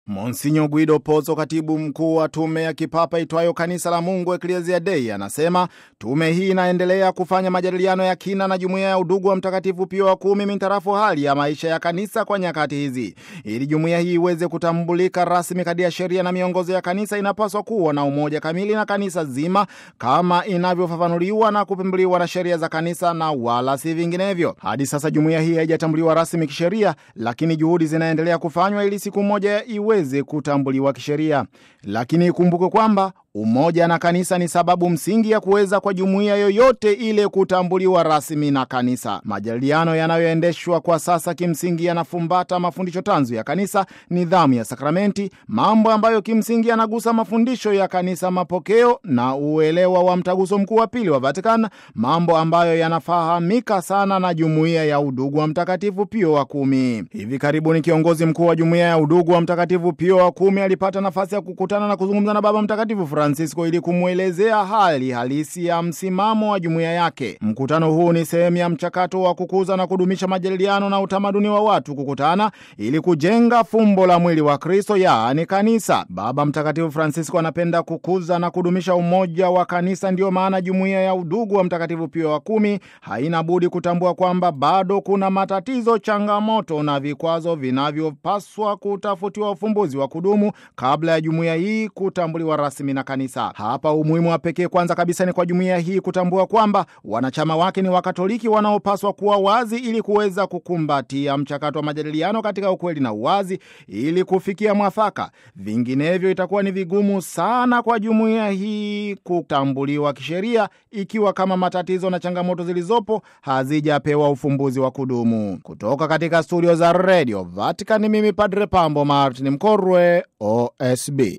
Monsinyo Guido Pozzo, katibu mkuu wa tume ya kipapa itwayo Kanisa la Mungu Ecclesia Dei, anasema tume hii inaendelea kufanya majadiliano ya kina na jumuiya ya udugu wa Mtakatifu Pio wa kumi mintarafu hali ya maisha ya kanisa kwa nyakati hizi. Ili jumuiya hii iweze kutambulika rasmi kadi ya sheria na miongozo ya kanisa, inapaswa kuwa na umoja kamili na kanisa zima kama inavyofafanuliwa na kupembuliwa na sheria za kanisa na wala si vinginevyo. Hadi sasa jumuiya hii haijatambuliwa rasmi kisheria, lakini juhudi zinaendelea kufanywa ili siku moja iweze kutambuliwa kisheria. Lakini ikumbukwe kwamba umoja na kanisa ni sababu msingi ya kuweza kwa jumuiya yoyote ile kutambuliwa rasmi na kanisa. Majadiliano yanayoendeshwa kwa sasa kimsingi yanafumbata mafundisho tanzu ya kanisa, nidhamu ya sakramenti, mambo ambayo kimsingi yanagusa mafundisho ya kanisa, mapokeo na uelewa wa mtaguso mkuu wa pili wa Vatican, mambo ambayo yanafahamika sana na jumuiya ya udugu wa Mtakatifu Pio wa kumi. Hivi karibuni kiongozi mkuu wa jumuiya ya udugu wa Mtakatifu Pio wa kumi alipata nafasi ya kukutana na kuzungumza na Baba Mtakatifu Francisco ili kumwelezea hali halisi ya msimamo wa jumuiya yake. Mkutano huu ni sehemu ya mchakato wa kukuza na kudumisha majadiliano na utamaduni wa watu kukutana ili kujenga fumbo la mwili wa Kristo, yaani kanisa. Baba Mtakatifu Francisco anapenda kukuza na kudumisha umoja wa kanisa. Ndiyo maana jumuiya ya udugu wa Mtakatifu Pio wa kumi haina budi kutambua kwamba bado kuna matatizo, changamoto na vikwazo vinavyopaswa kutafutiwa ufumbuzi wa kudumu kabla ya jumuiya hii kutambuliwa rasmi na kanisa. Hapa umuhimu wa pekee kwanza kabisa ni kwa jumuiya hii kutambua kwamba wanachama wake ni Wakatoliki wanaopaswa kuwa wazi ili kuweza kukumbatia mchakato wa majadiliano katika ukweli na uwazi ili kufikia mwafaka. Vinginevyo itakuwa ni vigumu sana kwa jumuiya hii kutambuliwa kisheria ikiwa kama matatizo na changamoto zilizopo hazijapewa ufumbuzi wa kudumu. Kutoka katika studio za Radio Vatican, mimi Padre Pambo Martin Mkorwe, OSB.